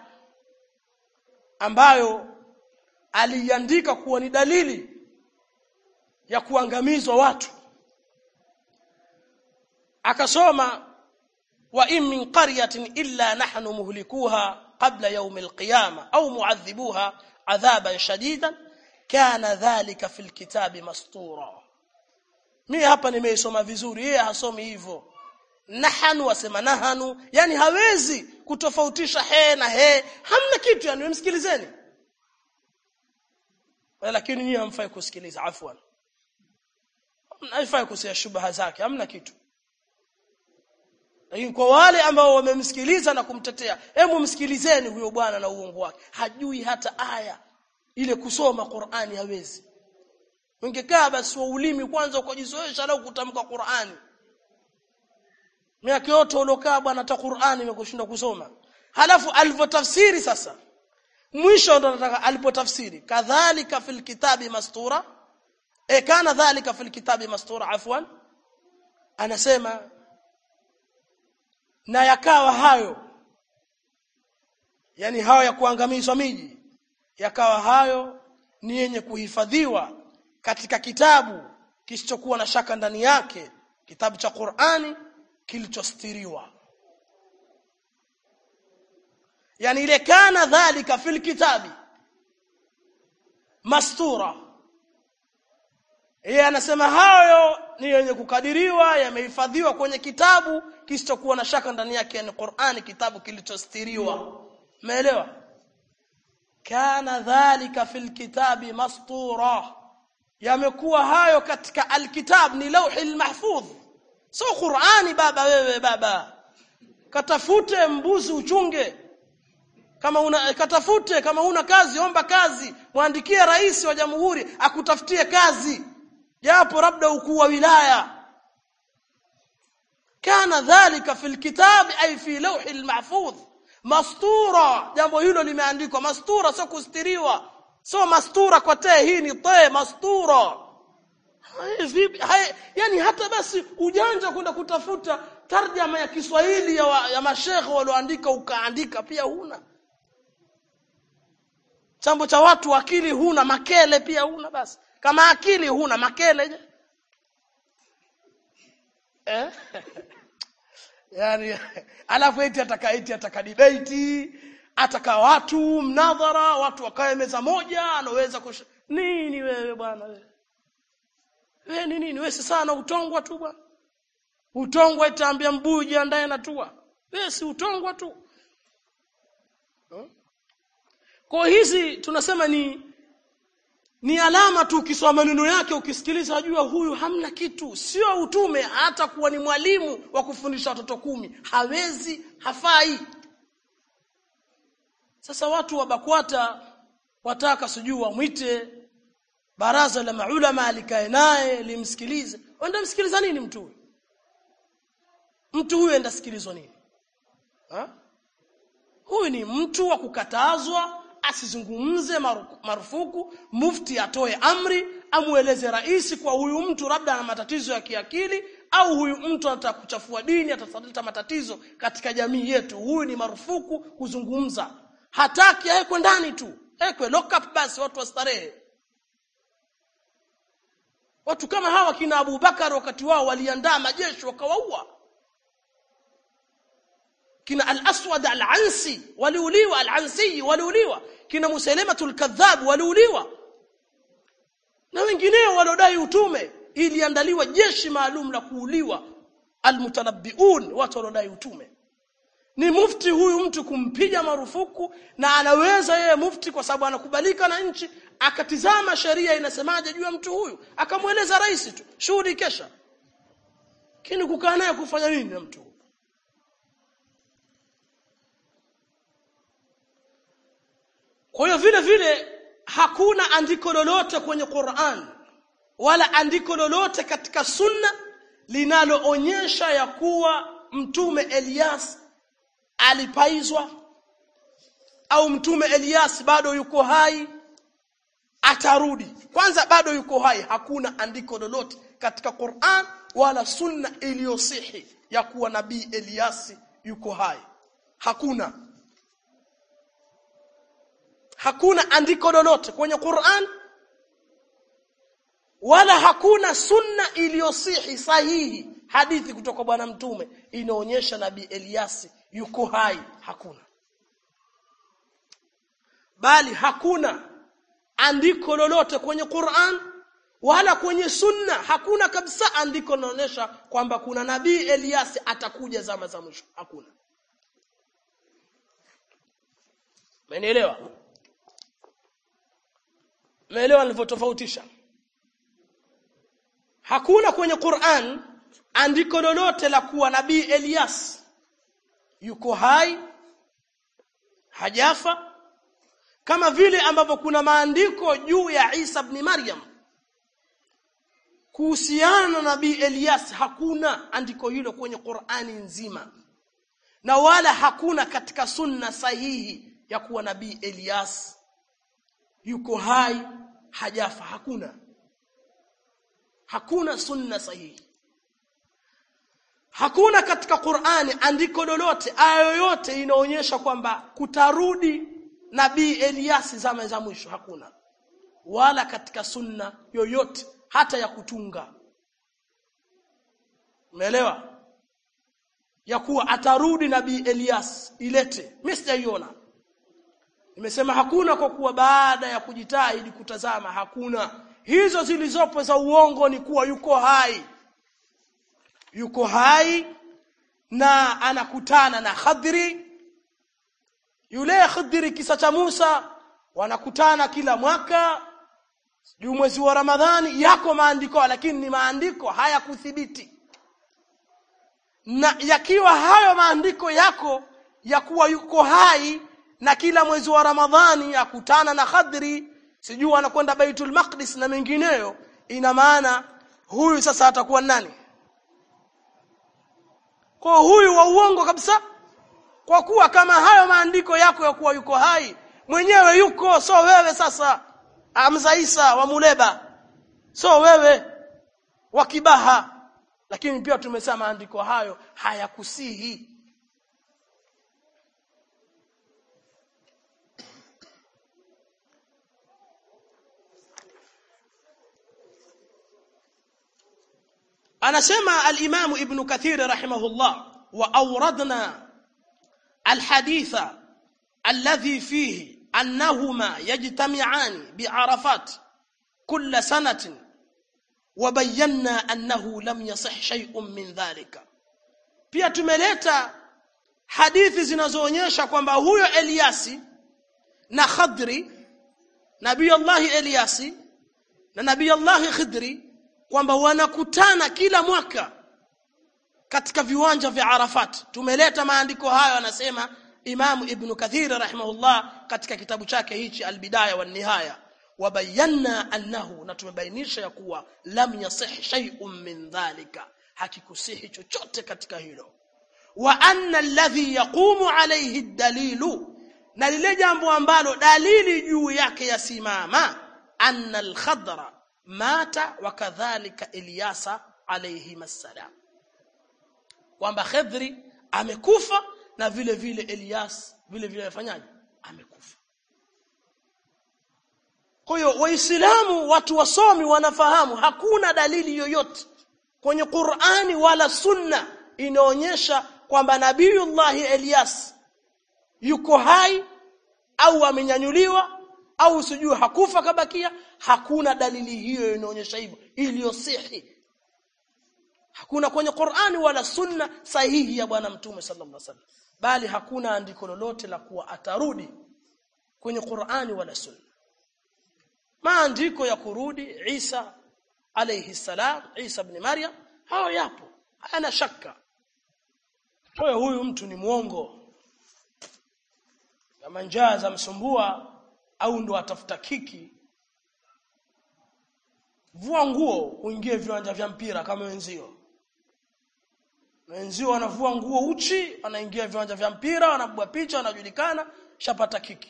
ambayo aliandika kuwa ni dalili ya kuangamizwa watu akasoma wa in min qaryatin illa nahnu muhlikuha qabla yawm alqiyama au mu'adhibuha adhaban shadidan kana dhalika fil kitabi mastura mimi hapa nimeisoma vizuri yeye hasomi hivyo nahanu wasema nahanu yani hawezi kutofautisha he na he hamna kitu yani msikilizeni lakini nyinyi hamfai kusikiliza afwan haifai kusia shubha zake hamna kitu lakini kwa wale ambao wamemsikiliza na kumtetea hebu msikilizeni huyo bwana na uongo wake hajui hata aya ile kusoma Qur'ani hawezi ungekaa basi wa ulimi kwanza ukajizoesha na kutamka Qur'ani miaka yote uliokaa bwana hata Qur'ani imekushinda kusoma halafu alivyotafsiri sasa mwisho ndo nataka alipotafsiri kadhalika fil kitabi mastura e kana dhalika fil kitabi mastura afwan anasema na yakawa hayo yani hayo ya kuangamizwa miji yakawa hayo ni yenye kuhifadhiwa katika kitabu kisichokuwa na shaka ndani yake kitabu cha Qur'ani kilichostiriwa yani ile kana dhalika fil kitabi mastura yeye anasema hayo ni yenye kukadiriwa yamehifadhiwa kwenye kitabu kisichokuwa na shaka ndani yake ni Qur'ani kitabu kilichostiriwa umeelewa kana dhalika fil kitabi mastura yamekuwa hayo katika alkitab ni lauhi mahfudh so Qur'ani baba wewe baba katafute mbuzi uchunge kama una katafute kama una kazi omba kazi muandikie rais wa jamhuri akutafutie kazi japo labda ukuu wa wilaya kana dhalika fil kitab ay fi lawhi al-mahfuz mastura jambo hilo limeandikwa mastura sio kustiriwa sio mastura kwa te hii ni te mastura hai, vipi hai, yani hata basi ujanja kwenda kutafuta tarjama ya Kiswahili ya, wa, ya mashekhe walioandika ukaandika pia huna chambo cha watu akili huna makele pia huna basi kama akili huna makele je eh yani alafu eti ataka eti ataka debate ataka watu mnadhara watu wakae meza moja anaweza kush... nini wewe bwana wewe wewe ni nini wewe sana utongwa tu bwana utongwa itaambia mbuyu jiandae na tua wewe si utongwa tu hmm? kwa hizi tunasema ni ni alama tu ukisoma maneno yake ukisikiliza wajua huyu hamna kitu sio utume hata kuwa ni mwalimu wa kufundisha watoto kumi hawezi hafai sasa watu wa BAKWATA wataka sijui wamwite baraza la maulama alikae naye limsikilize wenda msikiliza nini mtu huyu mtu huyu enda sikilizwa nini ha? huyu ni mtu wa kukatazwa asizungumze marufuku mufti atoe amri amueleze rais kwa huyu mtu labda ana matatizo ya kiakili au huyu mtu anataka kuchafua dini atasaleta matatizo katika jamii yetu huyu ni marufuku kuzungumza hataki awekwe ndani tu ekwe lock up basi watu wastarehe watu kama hawa kina Abu Bakar wakati wao waliandaa majeshi wakawaua kina al-aswad al-ansi waliuliwa al-ansi waliuliwa kina musailamatul kadhab waliuliwa na wengineo waliodai utume iliandaliwa jeshi maalum la kuuliwa almutanabbiun watu waliodai utume ni mufti huyu mtu kumpiga marufuku na anaweza yeye mufti kwa sababu anakubalika na nchi akatizama sheria inasemaje juu ya mtu huyu akamweleza rais tu shughuli kesha kini kukaa naye kufanya nini na mtu kwa hiyo vile vile hakuna andiko lolote kwenye Qur'an wala andiko lolote katika sunna linaloonyesha ya kuwa mtume Elias alipaizwa au mtume Elias bado yuko hai atarudi kwanza bado yuko hai hakuna andiko lolote katika Qur'an wala sunna iliyosihi ya kuwa nabii Elias yuko hai hakuna hakuna andiko lolote kwenye Qur'an wala hakuna sunna iliyosihi sahihi hadithi kutoka bwana mtume inaonyesha nabii Eliasi yuko hai hakuna bali hakuna andiko lolote kwenye Qur'an wala kwenye sunna hakuna kabisa andiko linaonyesha kwamba kuna nabii Eliasi atakuja zama za mwisho hakuna Umenielewa? Umeelewa nilivyotofautisha? Hakuna kwenye Qur'an andiko lolote la kuwa nabii Elias yuko hai hajafa kama vile ambavyo kuna maandiko juu ya Isa ibn Maryam kuhusiana na nabii Elias hakuna andiko hilo kwenye Qur'ani nzima na wala hakuna katika sunna sahihi ya kuwa nabii Elias yuko hai hajafa hakuna hakuna sunna sahihi hakuna katika Qur'ani andiko lolote aya yoyote inaonyesha kwamba kutarudi nabii Elias zama za mwisho hakuna wala katika sunna yoyote hata ya kutunga umeelewa ya kuwa atarudi nabii Elias ilete mimi sijaiona nimesema hakuna kwa kuwa baada ya kujitahidi kutazama hakuna hizo zilizopo za uongo ni kuwa yuko hai yuko hai na anakutana na Khadri yule Khadri kisa cha Musa wanakutana kila mwaka juu mwezi wa Ramadhani yako maandiko lakini ni maandiko hayakuthibiti na yakiwa hayo maandiko yako ya kuwa yuko hai na kila mwezi wa Ramadhani akutana na Khadri sijui anakwenda Baitul Maqdis na mengineyo ina maana huyu sasa atakuwa nani kwa huyu wa uongo kabisa kwa kuwa kama hayo maandiko yako ya kuwa yuko hai mwenyewe yuko so wewe sasa Hamza Isa wa Muleba so wewe wa Kibaha lakini pia tumesema maandiko hayo hayakusihi anasema al-Imam Ibn Kathir rahimahullah wa awradna al-haditha alladhi fihi annahuma yajtami'an bi'arafat kull sanatin wa bayyana annahu lam yasih shay'un min dhalika pia tumeleta hadithi zinazoonyesha kwamba huyo Eliasi na Khadri Nabii Allah Eliasi na Nabii Allah Khidri kwamba wanakutana kila mwaka katika viwanja vya Arafat tumeleta maandiko hayo anasema Imam Ibn Kathir rahimahullah katika kitabu chake hichi Al-Bidaya wa Nihaya wabayanna annahu na tumebainisha ya kuwa lam yasih shay'un min dhalika hakikusihi chochote katika hilo wa anna alladhi yaqumu alayhi dalilu na lile jambo ambalo dalili juu yake yasimama anna al-khadra mata wa kadhalika Ilyasa alayhi salam kwamba Khidri amekufa na vile vile Elias vile vile afanyaje amekufa kwa hiyo waislamu watu wasomi wanafahamu hakuna dalili yoyote kwenye Qur'ani wala sunna inaonyesha kwamba nabiyullahi Elias yuko hai au amenyanyuliwa au sijui hakufa kabakia hakuna dalili hiyo inaonyesha hivyo iliyosihi hakuna kwenye Qur'ani wala sunna sahihi ya bwana mtume sallallahu alaihi wasallam bali hakuna andiko lolote la kuwa atarudi kwenye Qur'ani wala sunna maandiko ya kurudi Isa alayhi salam Isa ibn Maryam hao yapo hayana shaka kwa huyu mtu ni muongo kama njaa za msumbua au ndo atafuta kiki vua nguo uingie viwanja vya mpira kama wenzio wenzio wanavua nguo uchi wanaingia viwanja vya mpira wanabua picha wanajulikana shapata kiki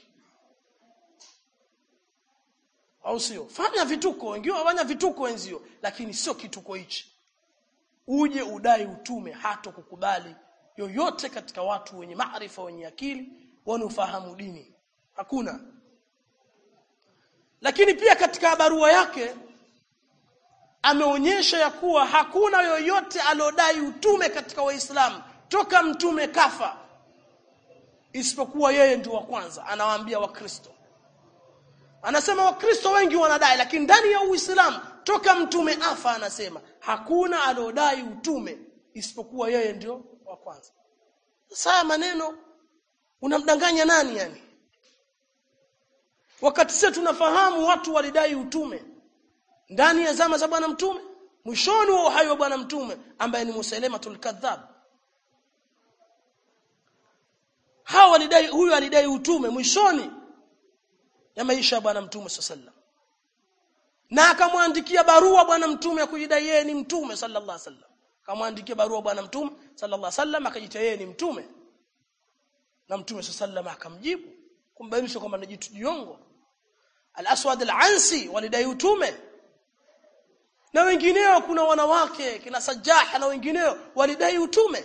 au sio fanya vituko wengine wafanya vituko wenzio lakini sio kituko hichi uje udai utume hato kukubali yoyote katika watu wenye maarifa wenye akili wanaofahamu dini hakuna lakini pia katika barua yake ameonyesha ya kuwa hakuna yoyote aliodai utume katika waislamu toka mtume kafa isipokuwa yeye ndio wa kwanza anawaambia wakristo anasema wakristo wengi wanadai lakini ndani ya uislamu toka mtume afa anasema hakuna aliodai utume isipokuwa yeye ndio wa kwanza sasa maneno unamdanganya nani yani wakati sisi tunafahamu watu walidai utume ndani ya zama za bwana mtume mwishoni wa uhai wa bwana mtume ambaye ni Musailamatul kadhab hawa walidai huyu alidai utume mwishoni ya maisha ya bwana mtume sallallahu na akamwandikia barua bwana mtume ya kujidai yeye ni mtume sallallahu alaihi wasallam akamwandikia barua bwana mtume sallallahu alaihi wasallam akajiita yeye ni mtume na mtume sallallahu akamjibu kumbainisha kwamba ni jitu jiongo al-aswad al-ansi walidai utume na wengineo kuna wanawake kina sajaha na wengineo walidai utume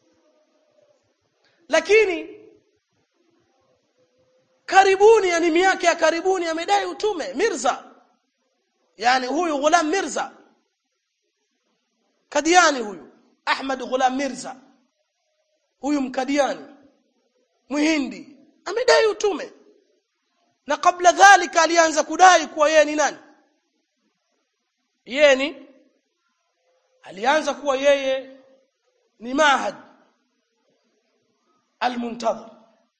lakini karibuni yani miaka ya karibuni amedai utume Mirza yani huyu Ghulam Mirza Kadiani huyu Ahmad Ghulam Mirza huyu mkadiani Muhindi amedai utume na kabla dhalika alianza kudai kuwa yeye ni nani yeye ni alianza kuwa yeye ni mahad almuntadhir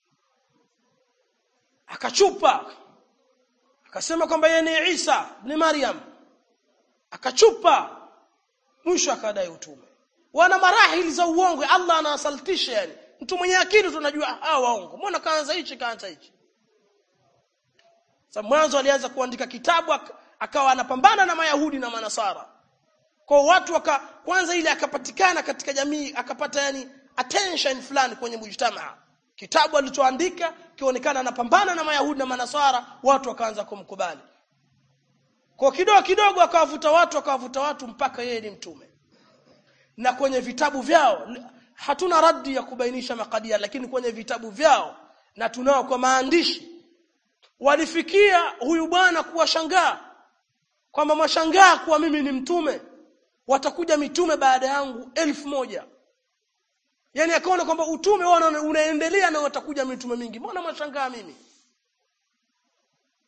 akachupa akasema kwamba yeye ni Isa ni Maryam akachupa mwisho akadai utume wana marahili za uongo Allah anawasaltisha yani mtu mwenye akili tunajua hawa waongo mbona kaanza hichi kaanza hichi sasa mwanzo alianza kuandika kitabu akawa anapambana na mayahudi na manasara kwa watu waka kwanza ile akapatikana katika jamii akapata yani attention fulani kwenye mujtamaa kitabu alichoandika kionekana anapambana na mayahudi na manasara watu wakaanza kumkubali kwa kidogo kidogo akawavuta watu akawavuta watu mpaka yeye ni mtume na kwenye vitabu vyao hatuna raddi ya kubainisha makadia lakini kwenye vitabu vyao na tunao kwa maandishi walifikia huyu bwana kuwashangaa kwamba mashangaa kuwa mimi ni mtume watakuja mitume baada yangu elfu moja yani akaona kwamba utume wao unaendelea na watakuja mitume mingi mbona mashangaa mimi